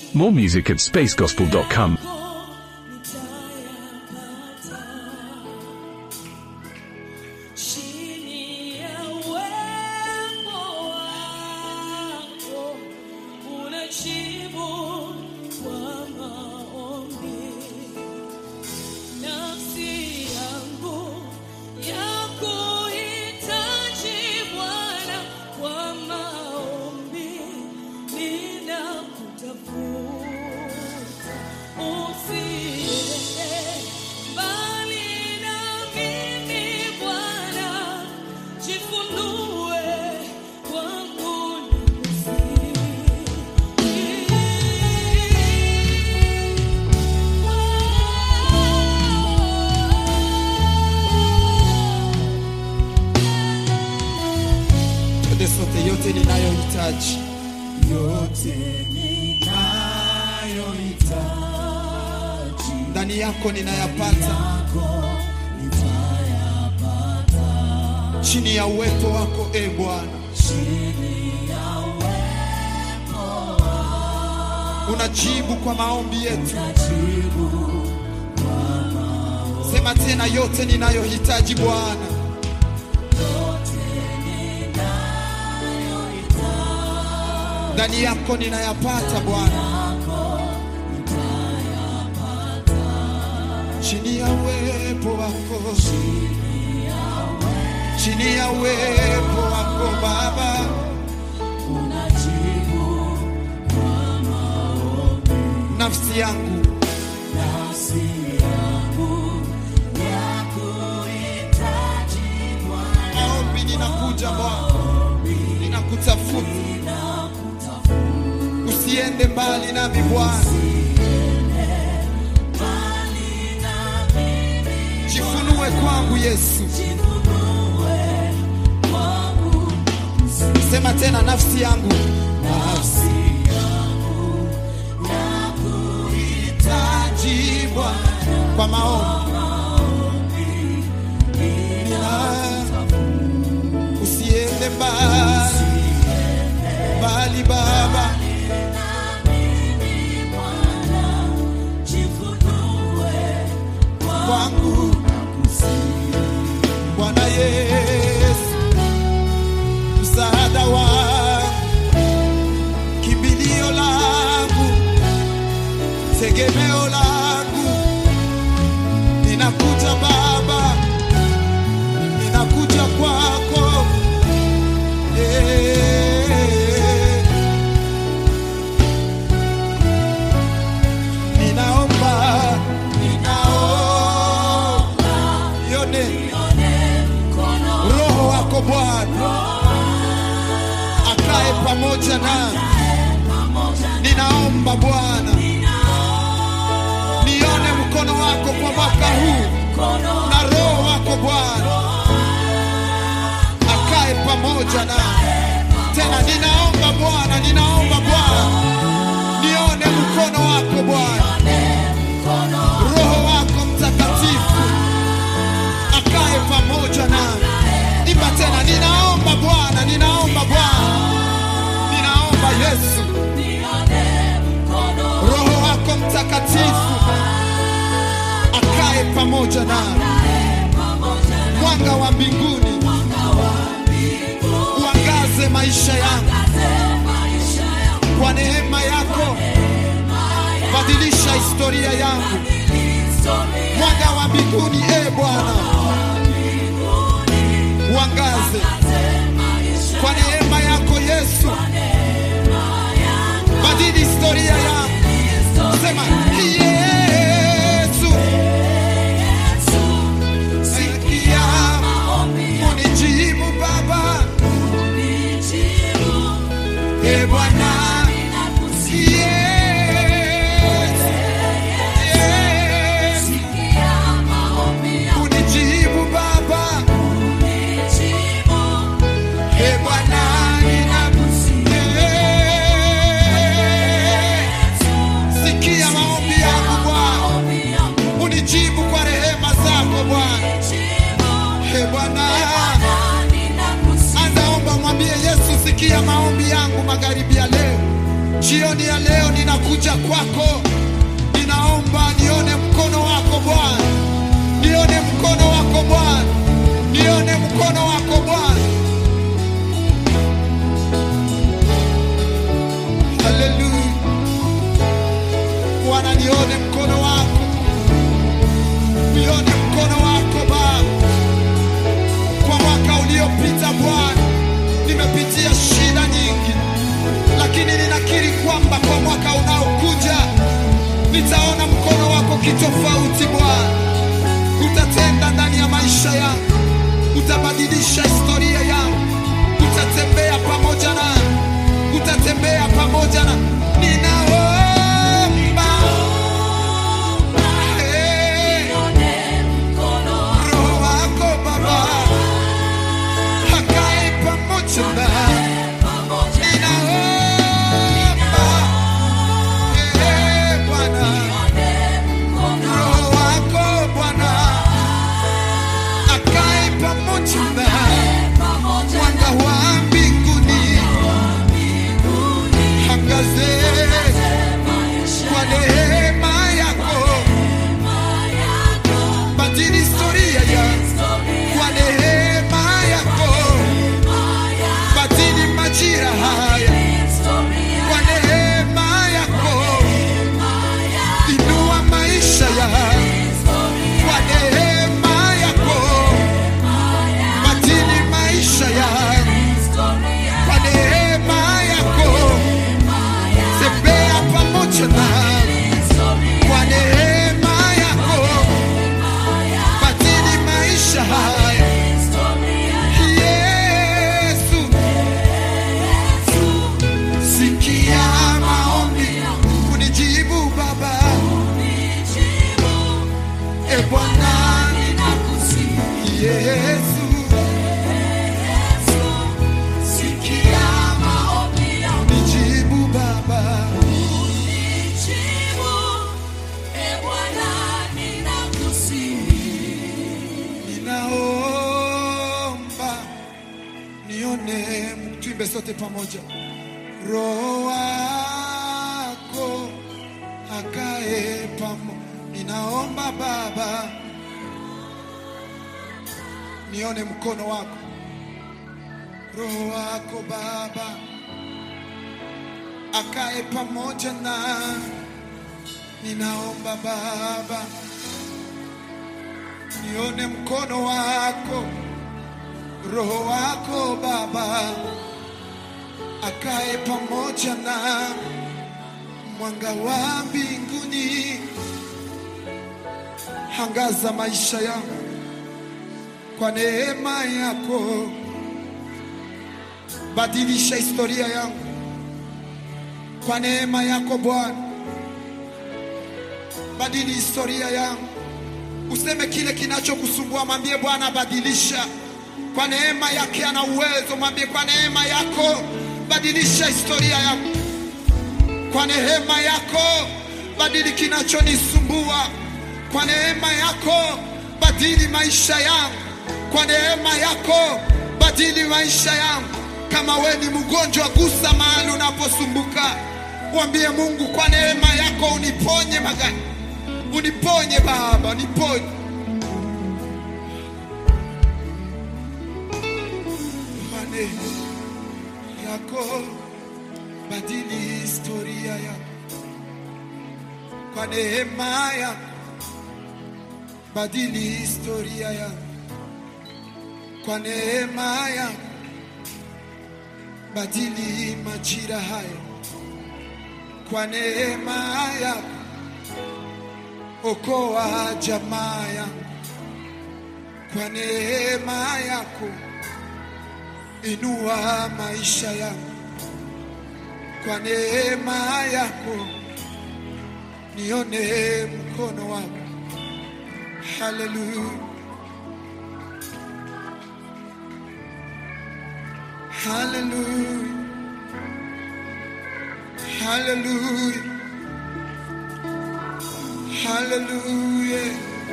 More music at spacegospel.com. Chini ya uwepo wako unajibu kwa maombi. Nafsi yangu yakuhitaji Bwana, kwa maombi ninakutafuta. Usiende mbali na mimi Bwana, jifunue kwangu Twende sote, yote ninayohitaji yote ninayohitaji ndani yako ninayapata yako nitayapata chini ya uwepo wako e Bwana. chini ya uwepo Unajibu kwa maombi yetu. jibu Sema tena, yote ninayohitaji Bwana, yote ninayohitaji ndani yako ninayapata Bwana, yako nitayapata chini ya uwepo wako, chini chini ya ya uwepo wako Baba. unajibu kwa maombi Nafsi yangu nafsi yangu yakuhitaji Bwana maombi, ninakuja Bwana, ninakutafuta, usiende mbali nami Bwana, jifunue kwangu Yesu. Sema tena, nafsi yangu hitaji Bwana kwa maombi, Nina- usiende mbali mbali Baba, kwangu Bwana Yesu, msaada wangu, kimbilio langu, tegemeo langu, ninakuja Baba, ninakuja kwako Eh. Ninaomba, ninaomba, yone Roho wako Bwana akae pamoja na ninaomba Bwana, nione mkono wako kwa mwaka huu na Roho wako Bwana akae pamoja na tena, ninaomba Bwana, ninaomba Bwana, nione mkono wako Bwana, Roho wako Mtakatifu akae pamoja nami. Imba tena, ninaomba Bwana, ninaomba Bwana, ninaomba Yesu, Roho wako Mtakatifu akae pamoja nami. Mwanga wa mbinguni uangaze maisha yangu kwa neema yako, badilisha historia yangu. Mwanga wa mbinguni, e Bwana, uangaze kwa neema yako Yesu, badili historia yangu. Sema Yesu, sikia unijibu Baba, e Bwana Yesu, Yesu, unijibu Baba, e Bwana ninakusikia. Sikia maombi yangu Bwana, unijibu kwa rehema zako Bwana. E Bwana, anza omba, mwambie Yesu, sikia maombi yangu magharibi ya leo, jioni ya leo ninakuja kuja kwako, ninaomba nione mkono wako Bwana, nione mkono wako Bwana, nione mkono wako Bwana. Haleluya Bwana, nione mkono wako, nione mkono wako Baba. Kwa mwaka uliopita Bwana, nimepitia shida nyingi, lakini ninakiri kwamba kwa mwaka unaokuja nitaona mkono wako kitofauti Bwana. Utatenda ndani ya maisha yangu, utabadilisha historia yangu, utatembea pamoja na utatembea pamoja na ninaomba Eh, Roho wako Baba akae pamoja na ninaomba Eh, Bwana Roho wako Bwana akae pamoja na mwanga wa mbinguni angaze kwa neema yako, badili historia ya kwa neema yako, badili majira haya kwa neema yako, inua maisha ya kwa neema yako, badili maisha ya kwa neema yako, tembea pamoja na kwa neema yako, badili maisha haya Yesu, sikia maombi, unijibu Baba. E Bwana, Yesu, sikia unijibu Baba. Ninaomba nione, tuimbe sote pamoja. Roho wako akae pamo, ninaomba Baba, nione mkono wako, Roho wako Baba akae pamoja na, ninaomba Baba, nione mkono wako, Roho wako Baba akae pamoja na mwanga wa mbinguni, angaza maisha yangu kwa neema yako, badilisha historia yangu kwa neema yako Bwana, badili historia yangu. Useme kile kinachokusumbua, mwambie Bwana, badilisha kwa neema yake. Ana uwezo, mwambie kwa neema yako badilisha historia yangu, kwa neema yako badili kinachonisumbua, kwa neema yako badili maisha yangu, kwa neema yako badili maisha yangu. Kama we ni mgonjwa, gusa mahali unaposumbuka, mwambie Mungu, kwa neema yako uniponye magani, uniponye Baba, uniponye kwa neema yako badili historia yako, kwa neema yako badili historia yako, kwa neema yako badili majira haya, kwa neema yako okoa jamaa yangu, kwa neema yako inua maisha yangu, kwa neema yako nione mkono wako. Haleluya, haleluya, haleluya, haleluya.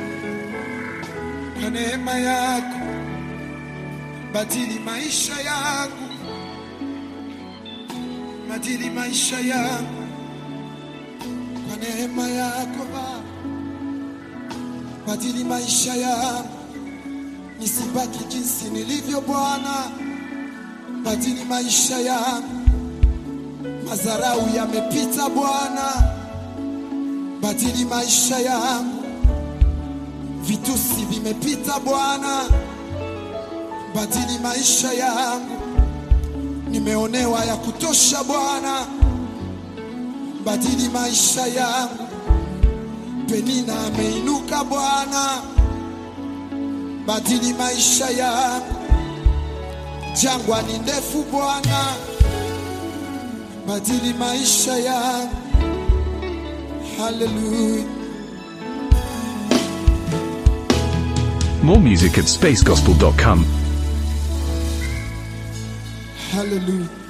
Kwa neema yako badili maisha yangu, badili maisha yangu, kwa neema yako Baba, badili maisha yangu nisibaki jinsi nilivyo Bwana, badili maisha yangu. Madharau yamepita Bwana, badili maisha yangu. Vitusi vimepita Bwana, badili maisha yangu. Nimeonewa ya kutosha Bwana, badili maisha yangu. Penina ameinuka Bwana, badili maisha yangu. Jangwa ni ndefu Bwana, badili maisha yangu. Haleluya. More music at spacegospel.com. Hallelujah.